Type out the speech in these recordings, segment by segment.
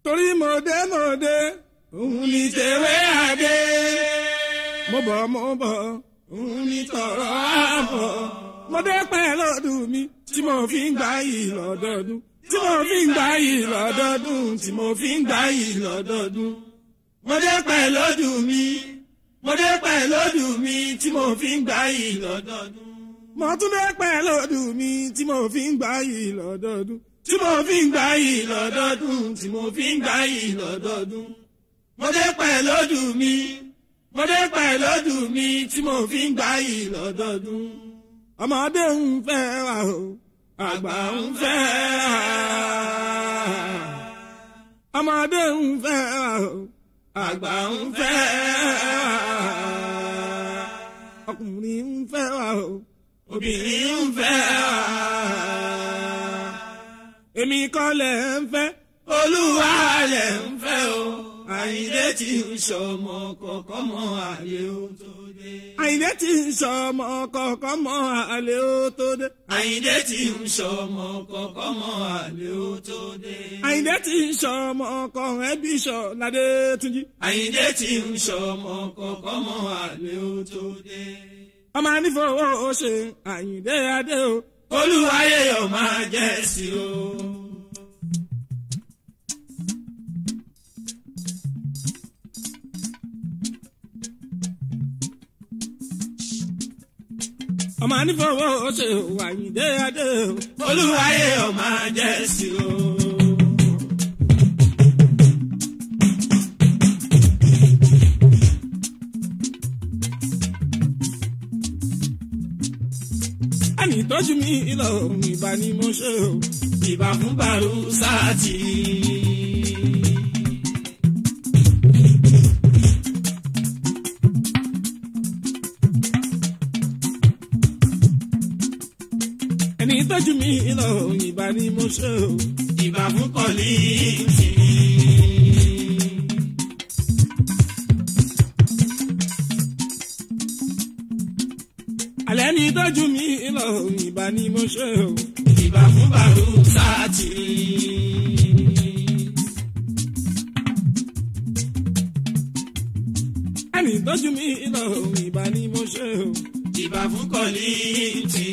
torí mọ̀dé mọ̀dé òun ní tèwé àdé mo bọ̀ mo bọ̀ òun ní tọ̀rọ̀ àbọ̀ mọ̀dé pẹ́ lọ́dún mi tí mo fi ń gbà yìí lọ́dọọdún tí mo fi ń gbà yìí lọ́dọọdún tí mo fi ń gbà yìí lọ́dọọdún mọ̀dé pẹ́ lọ́dún mi mọ̀dé pẹ́ lọ́dún mi tí mo fi ń gbà yìí lọ́dọọdún mo tún dé pẹ́ lọ́dún mi tí mo fi ń gbà yìí lọ́dọọdún tí mo fi ń gbà yìí lọ́dọọdún tí mo fi ń gbà yìí lọ́dọọdún mo dé pẹ́ lọ́dún mi mo dé pẹ́ lọ́dún mi tí mo fi ń gbà yìí lọ́dọọdún ọmọdé ń fẹ́ wa o àgbà ń fẹ́ wa ọmọdé ń fẹ́ wa o àgbà ń fẹ́ wa ọkùnrin ń fẹ́ wa o obìnrin ń fẹ́ wa. èmi kọ́ lẹ̀ ń fẹ́ olúwa lẹ̀ ń fẹ́ o. àyìnlé tí ń sọmọ kọ̀ọ̀kan mọ́ àlè ó tó dé. àyìnlé tí ń sọmọ kọ̀ọ̀kan mọ́ àlè ó tó dé. àyìnlé tí ń sọmọ kọ̀ọ̀kan mọ́ àlè ó tó dé. àyìnlé tí ń sọmọ kọ̀ọ̀kan ẹbí sọ ládé túnjí. àyìnlé tí ń sọmọ kọ̀ọ̀kan mọ́ àlè ó tó dé ọmọ anífowó ṣe àyìndé adé o. olúwayé yóò máa jẹ́ sí o. ọmọ anífowó ṣe àyìndé adé o. olúwayé yóò máa jẹ́ sí o. ẹni tọ́jú mi lọ ìbá ni mo ṣe o. ìbá fún bàrú sáàtì. ẹni tọ́jú mi lọ ìbá ni mo ṣe o. ìbá fún kọ́líìtì. alẹ́ ní tọ́jú mi lọ ìbá ni mo ṣe o. ìbá fún bàrú sáàtì. ẹni tọ́jú mi lọ ìbá ni mo ṣe o. ìbá fún kọ́líìtì.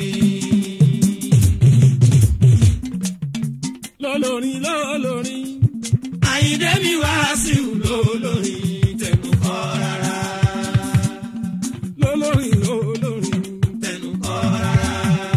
lọ́lọ́rin lọ́lọ́rin. àyíndé mi wá sí lọ́lọ́rin tẹnu kọ́ rárá. lọ́lọ́rin lọ́lọ́rin tẹnu kọ́ rárá.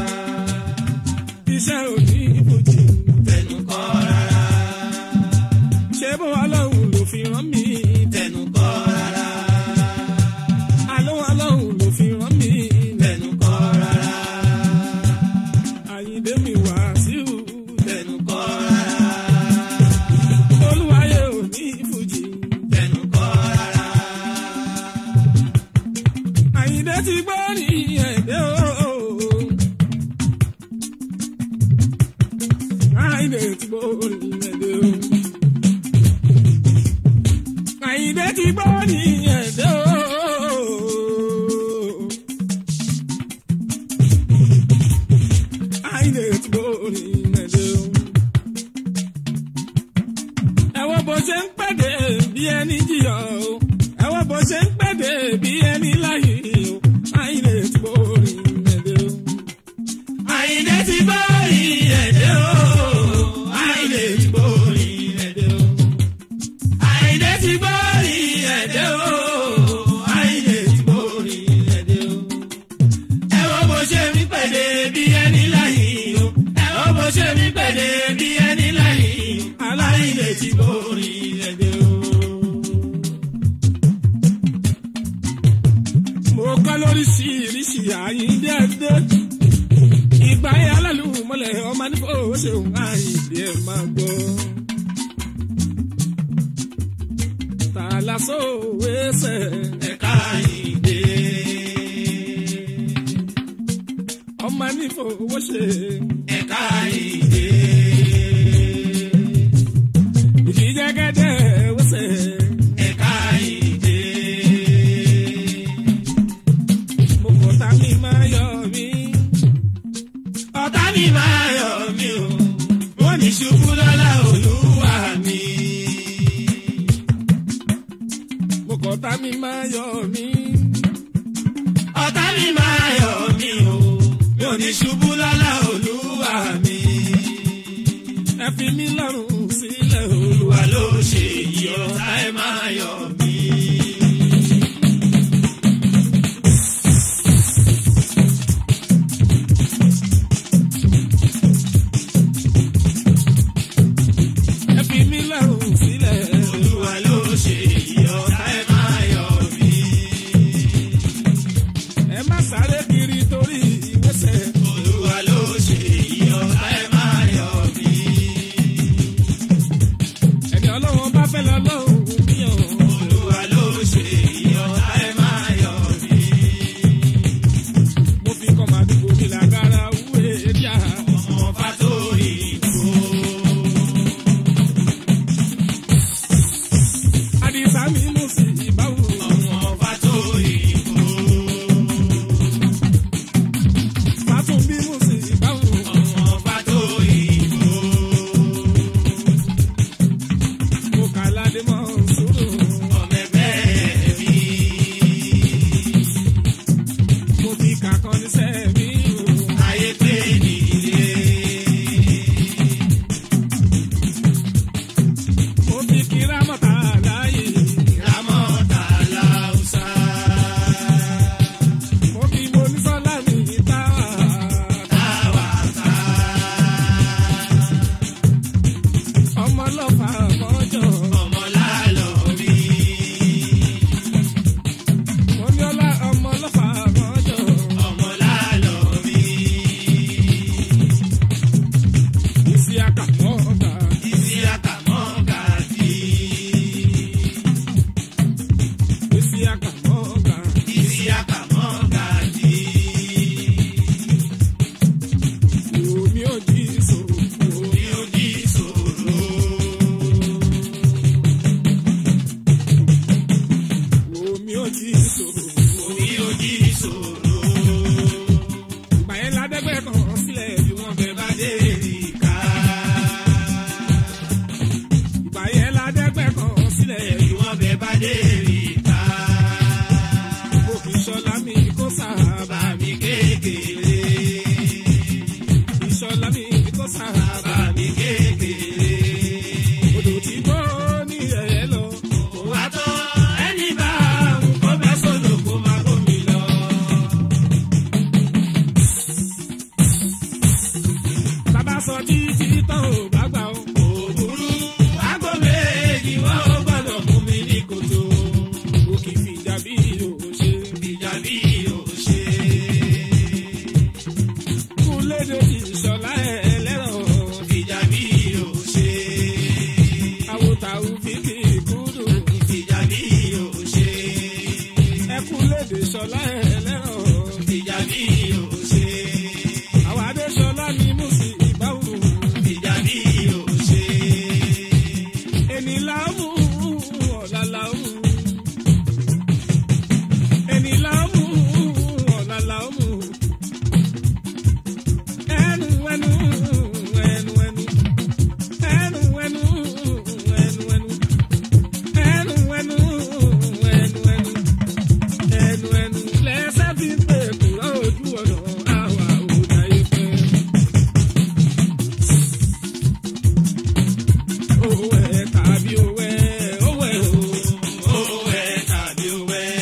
iṣẹ́ òní ìbòjì tẹnu kọ́ rárá. ṣé bó ọlọ́run ló fi rán mi tẹnu kọ́ rárá. àlọ́ ọlọ́run ló fi rán mi tẹnu kọ́ rárá. àyíndé mi wá sí tẹnu kọ́ rárá. olúwayé òní ìbòjì tẹnu kọ́ rárá. àyíndé ti gbọ́ ní ẹ̀dẹ́ o. Àyìndé ti gbọ́ ní ẹ̀dẹ́ o. Àyìndé ti gbọ́ ní ẹ̀dẹ́ o. Àyìndé ti gbọ́ ní ẹ̀dẹ́ o. Ẹ wo bó ṣe ń pèdè bí ẹni jìyà o. Ẹ wo bó ṣe ń pèdè bí ẹni láyé o. Àyìndé ti gbọ́ ní ẹ̀dẹ́ o. Àyìndé ti gbọ́ ní ẹ̀dẹ́ o. Àyìndé ti gbọ́ ní ẹ̀dẹ́ o. Àyìndé ti gbọ́ ní ẹ̀dẹ́ o. Àyìndé ti gbọ́ ní ẹ̀dẹ́ o. Ẹ wo bó ṣe mí pèdè bí ẹni láyé o. Ẹ wo bó ṣe mí pèdè bí ẹni láyé o. Aláìndé ti gbọ́ ní ẹ̀dẹ́ o. mo kọ́ lóríṣiríṣi àyíndé ẹ̀dẹ́ ìgbà yẹn alálùmọ́lẹ̀ ọmọ nífọ̀ ṣeun àyíndé ẹ̀ máa gbọ́. tàlàsó wẹ́sẹ̀ ẹ̀ka àyíndé ọmọ nífọ̀ ṣe ẹ̀ka àyíndé ìdíjẹ́gẹ́dẹ́ wẹ́sẹ̀ ẹ̀ka àyíndé mo kọ̀ tá mi máa yọ mí. ọ̀tá mi máa yọ̀ mí o. wọ́n ní ṣubú lọ́la olúwa mi. yọ̀ mí. ọ̀tá mi máa yọ̀ mí o mi ò ní ṣubú lọ́lá olúwa mi. ẹ fi mí lọ́rùn sílẹ̀ o. olúwa ló ṣe èyí ọ̀tá ẹ máa yọ̀ mí. ẹ fi mí lọ́rùn sílẹ̀ o. olúwa ló ṣe èyí ọ̀tá ẹ máa yọ̀ mí. ẹ má sáré kiri torí ìwésẹ̀. olúwa ló ṣe èyí ọ̀tá ẹ máa yọ̀ mí. ẹni ọlọ́wọ́n bá fẹ́ lọ́lọ́run mi ò. olúwa ló ṣe èyí ọ̀tá ẹ máa yọ̀ mí. mo fi kọ́ màdúgbò mi làgàrà wúwe díà. ọmọ fátórí kú. àdìsá mi mú sí ìbáwò. ọmọ fátórí kú. fàtún bí mú sí ìbáwò. ọmọ fátórí kú. mo kà ládé mọ́ sùúrù. ọmọ ẹgbẹ́ mi. mo fi kàkan ní sẹ́ẹ̀mí o. ayé pé nílé. mo fi kíra mọ́ta láàyè. ramọ́ta láùsà. mo fi mo ní sọ́lá mi táwà. táwàtà. ọmọ ọlọ́fà mọ́jọ. ọmọ lálọ́ rí. mo ní ọlá ọmọ ọlọ́fà mọ́jọ. ọmọ lálọ́ rí. ìsì àkàmọ́ ọgbà. ìsí àkàmọ́ gàdí. ìsì àkàmọ́ ọgbà. ìsí àkàmọ́ gàdí. omi ò jí sòrò. omi ò jí sòrò. omi ò jí sòrò. omi ò jí sòrò. ìgbà yẹn ládẹ́gbẹ́ kan sílẹ̀ bí wọ́n fẹ́ bá dé. Adéríkà. ìgbà yẹn ládẹ́gbẹ́ kan sílẹ̀ bí Bí wọ́n bẹ bá Adéríkà. mo fi ṣọlá mi kó sábà. Bá mi kékeré. ìṣọlá mi kó sábà. Bá mi kékeré. odò tí gbọ́ ní ẹ̀yẹ lọ. Kò wá tó ẹni bá òun kó bẹ́ sódò kó má gómi lọ. bàbá sọ títí tán ò bá gbà ó. Òwúrú ágbó méjì wọ́n ó gbọ́dọ̀ mú mi ní kòtò. ó kì í fi ìjà bí òṣè. Ìjà bí ò ṣe. kú lédè ìṣọlá ẹlẹ́rọ̀. Ìjà bí ò ṣe. àwòtàwù fíkì kúdù. Ìjà bí ò ṣe. ẹkú lédè ìṣọlá ẹlẹ́rọ̀. Ìjà bí ò ṣe. àwọn adéṣọlá ni mú sí ìbáwò. Ìjà bí ò ṣe. ẹni láàmú ọ̀la láàmú. ẹni láàmú ọ̀la láàmú. ẹnu ẹnu ẹnu ẹnu ẹnu ẹnu ẹnu ẹnu ẹnu ẹnu ẹnu ẹnu ẹnu ẹnu lẹ́sẹ̀ fi ń pè kúrò ojú ọ̀nà àwa ò dáyé pẹ́. owó ẹ̀ tàbí owó ẹ̀ owó ẹ̀ o. Owó ẹ̀ tàbí owó ẹ̀.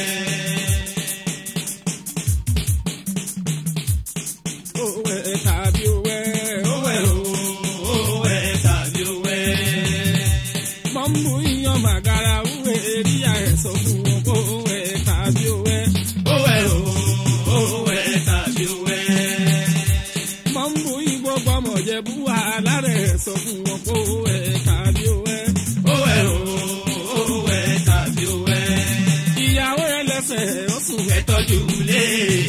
owó ẹ̀ tàbí owó ẹ̀ owó ẹ̀ o. Owó ẹ̀ tàbí owó ẹ̀. mọ̀mú iyán màgàrà wúwe eríyà ẹ̀ sọ fún wọn kó owó ẹ̀ tàbí owó ẹ̀. Owó ẹ̀ o. Owó ẹ̀ tàbí owó ẹ̀. mọ̀mú igbó gbọ́mọ̀jẹ̀ bú wàhálà rẹ̀ sọ fún wọn kó owó ẹ̀ tàbí owó ẹ̀. Owó ẹ̀ o. Owó ẹ̀ tàbí owó ẹ̀. ìyàwó ẹlẹ́sẹ̀ ó sùn Ẹ tọ́jú lé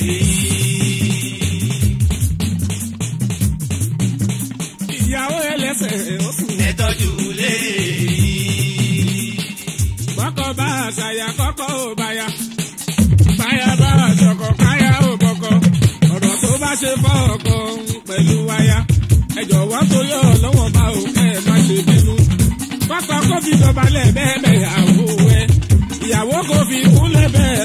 ìyàwó ẹlẹ́sẹ̀ ó sùn. Ẹ tọ́jú lé kọ́kọ́ bá àṣàyà kọ́kọ́ ò báyà. báyà bá àṣọkọ̀ káyà ò bọ̀kọ̀. ọ̀rọ̀ tó bá ṣe fọ́ ọkọ pẹ̀lú wáyà. ẹ jọ̀wọ́ torí ọlọ́wọ́n bá ò kẹ́ ẹ má ṣe bínú. kọ́kọ́ kó fi dọ̀bálẹ̀ bẹ́ẹ̀ bẹ́ẹ̀ àwọ̀ ẹ. ìyàwó kò fi kúnlẹ̀ bẹ́ẹ̀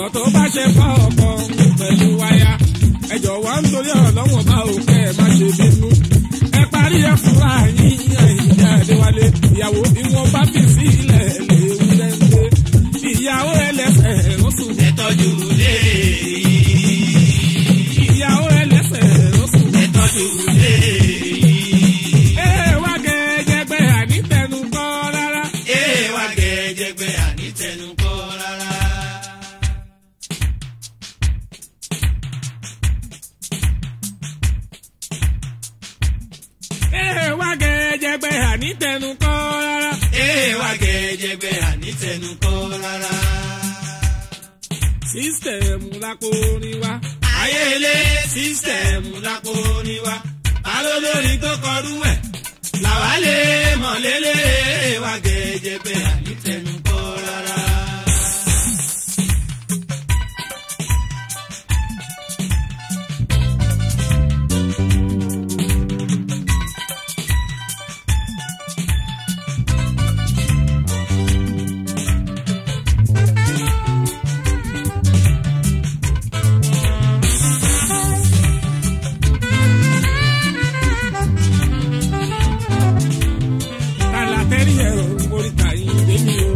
tó bá ṣe fọ́ ọkọ pẹ̀lú wáyà ẹ jọ̀wọ́ nítorí ọlọ́wọ́n bá òkè ẹ má ṣe bínú ẹ parí ẹ fúnra yín ẹ̀yìn Adéwálé ìyàwó ìwọ̀n bá fi sílẹ̀ léwu lẹ́ńdẹ́ ìyàwó ẹlẹ́sẹ̀ lọ́sùn ẹ tọ́jú lé ìyàwó ẹlẹ́sẹ̀ lọ́sùn. ẹ tọ́jú lé ẹ wá gẹ́gẹ́ ànítẹnu kọ́ rárá. ẹ wá gẹ́gẹ́gbẹ́ ànítẹnukọ́ rárá. ẹ wá gẹ́gẹ́ ànítẹnu kọ́ rárá. ẹ wá gẹ́gẹ́gbẹ́ ànítẹnukọ́ rárá. sísítẹ̀mù lápò orin wa. ayélé sísítẹ̀mù lápò ní wa ta ló lórí tó kọrú ẹ̀ làwa lè mọ̀ lélẹ̀ wá gẹ́gẹ́gbẹ́ ànítẹnukọ́ rárá. kàlà tẹ́rì ẹ̀ o oríta yìí lèmi o.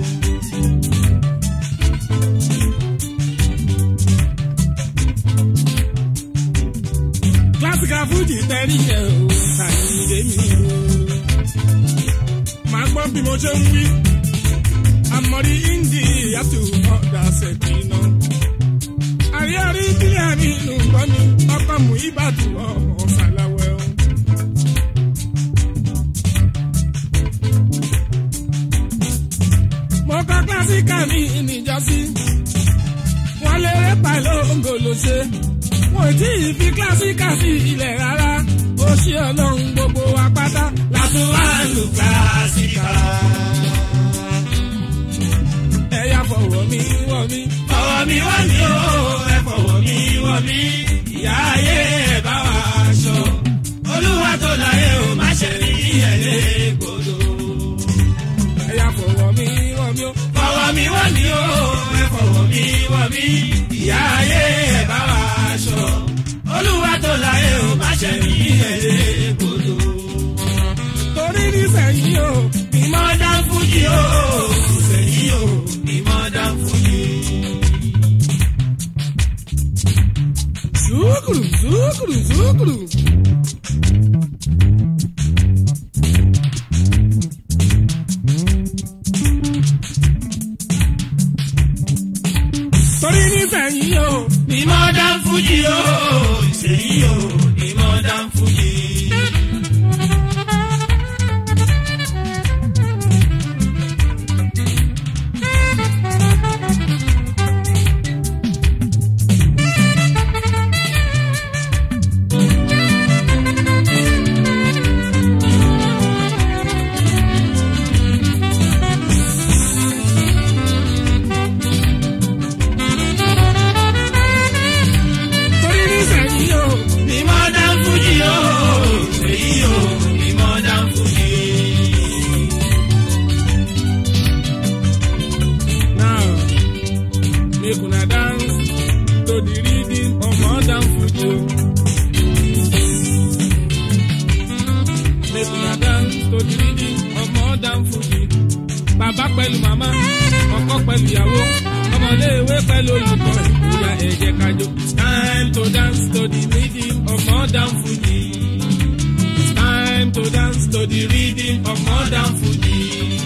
kílásìkà fújì tẹ́rì ẹ̀ o oríta yìí lèmi o. màá gbọ́ bí mo ṣe ń wí. àmọ́rí indi yàtò ọ̀dà ṣèkínà. àríyárí bílíà nínú gbọ́ mi ọkọ̀ mú ìbàdàn ọmọ ṣàlàwẹ̀ o. mo kọ́ kílásíkà mi níjọ́sí. wọ́n lé rẹ́pà lóńgò ló ṣe. wọ́n tí ì fi kílásíkà sí ilẹ̀ rárá. ó ṣe ọlọ́run gbogbo wa pátá. látún wá lù kílásíkà. ẹ̀yà fọwọ́ mi wọ̀ mí. fọwọ́ mi wá ní o ẹ fọwọ́ mi wọ̀ mí. ìyá ayé ẹ bá wa aṣọ. olúwa tó láyé o má ṣe rí ẹ̀lẹ́ gbòdo. ẹ̀yà fọwọ́ mi wọ̀ mí o. fọwọ́ mi wọ̀ mí o ẹ fọwọ́ mi wọ̀ mí. ìyá ayé ẹ bá wa aṣọ. olúwa tó láyé o má ṣe rí ẹ̀lẹ́ gbòdo. torí nísẹ̀yìn o. ìmọ̀ dán fújì o sẹ́yìn o ìmọ̀ dán fújì. zúkùrù zúkùrù zúkùrù. torí nísẹ̀yìn o. ìmọ̀ dán fújì o sẹ́yìn o ìmọ̀ dán fújì. torí nísẹ̀yìn o. ìmọ̀ dán fújì o sẹ́yìn o ìmọ̀ dán fújì. Now, make una dance to the rhythm of modern fuji. Make una dance to the rhythm of modern fuji. Bàbá pẹ̀lú màmá, ọkọ pẹ̀lú ìyàwó, ọmọléèwé pẹ̀lú olùkọ́ ìkúya ẹ̀jẹ̀ kájọ. It's time to dance to the rhythm of modern fuji. It's time to dance to the rhythm of modern fuji.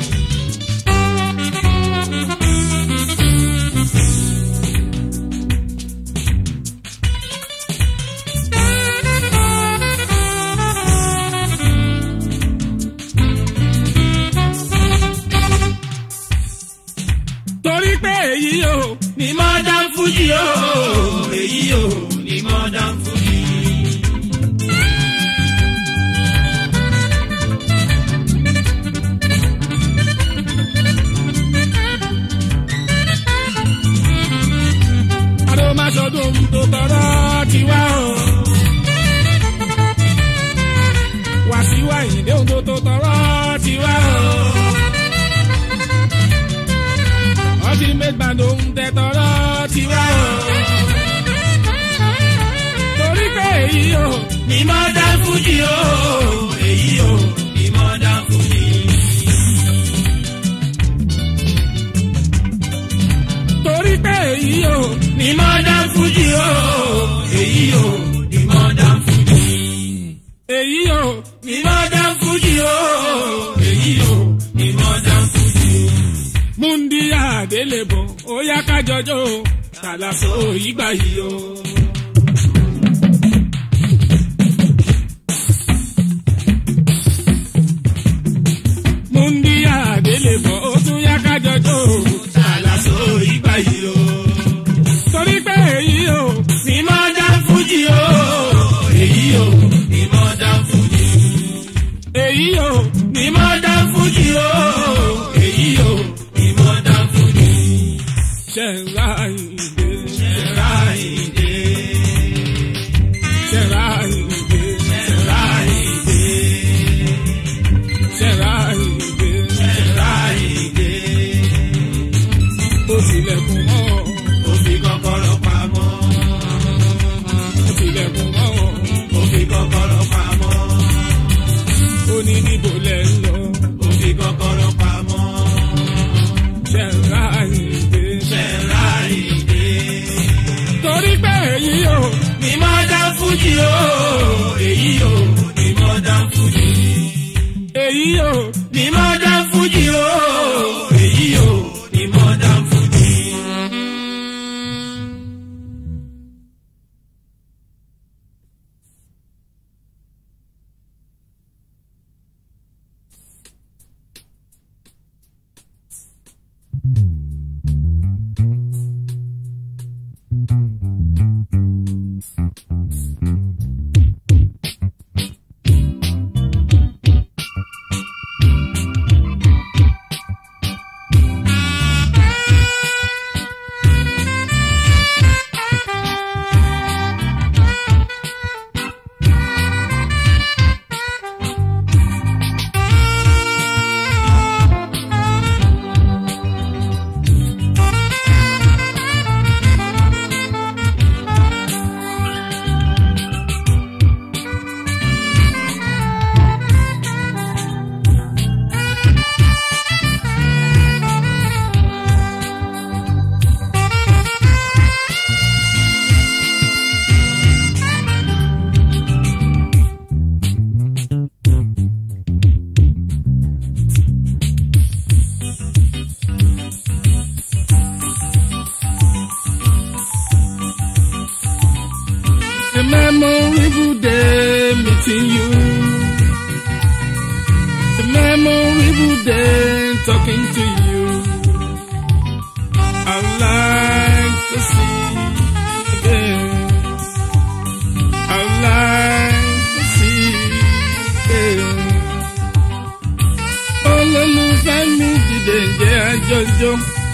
torí pé èyí o ní modern fuji o èyí o ní modern fuji. àrò máa ṣọdún tó tọrọ ti wá o. wàṣíwá ìdè ohun tó tó tọrọ ti wá o. ultimate band ohun tẹ tọrọ ti èyí o ní modern fuji o èyí o ní modern fuji. torí pé èyí o ní modern fuji o èyí o ní modern fuji. èyí o ní modern fuji o èyí o ní modern fuji. múndí àdélébọ̀ ó yá kájọjọ́ o kàlàsó ìgbà yìí o. múndí àdélébọ̀ ó tún yá kájọjọ́ o kàlàsó ìgbà yìí o. torí pé èyí o ní modern fuji o èyí o ní modern fuji. èyí o ní modern fuji o èyí o ní modern fuji. ṣẹ̀ra ìdè ṣẹ̀ra ìdè ṣẹ̀ra ìdè ṣẹ̀ra ìdè ṣẹ̀ra ìdè ṣẹ̀ra ìdè. ó tilẹ̀kùn mọ́ ó fi kọ́kọ́rọ́ pamọ́. ó tilẹ̀kùn mọ́ ó fi kọ́kọ́rọ́ pamọ́. ó ní níbo lẹ̀ ń lọ ó fi kọ́kọ́rọ́ pamọ́. ṣẹ̀ra ìdè ṣẹ̀ra ìdè. torí pé èyí o ní modern fuji o èyí o ní modern fuji. èyí o ní modern fuji o èyí o ní modern fuji. a memorable day meeting you a memorable day talking to you I'd like to see again I'd like to see again olólùfẹ́ mi dìde jẹ́ àjọjọ́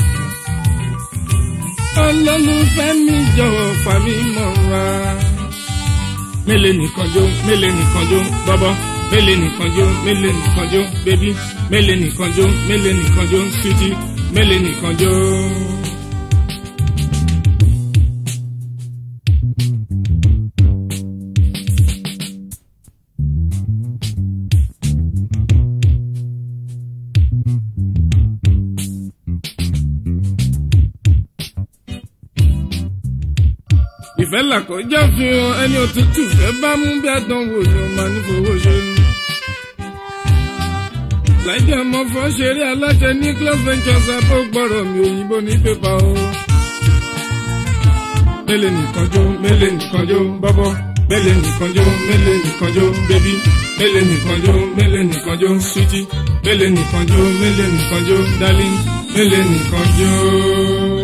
olólùfẹ́ mi jọ̀wọ́ fà mí mọ́ra. mélé nìkan jó mélé nìkan jó bọ́bọ́ mélé nìkan jó mélé nìkan jó bébí mélé nìkan jó mélé nìkan jó sweetie mélé nìkan jó. ìfẹ́ làkọjá fi hàn ẹni òtútù fẹ́ bá mú bí àdánwò ni ó máa ní fowó ṣe. láìjẹ́ ọmọ fọ́ ṣeré aláṣẹ ní club ventures abó gbọ́rọ̀ mi òyìnbó ní pépà o. mélé nìkan jó mélé nìkan jó bọ́bọ́ mélé nìkan jó mélé nìkan jó bébí mélé nìkan jó mélé nìkan jó sweetie mélé nìkan jó mélé nìkan jó darling mélé nìkan jó.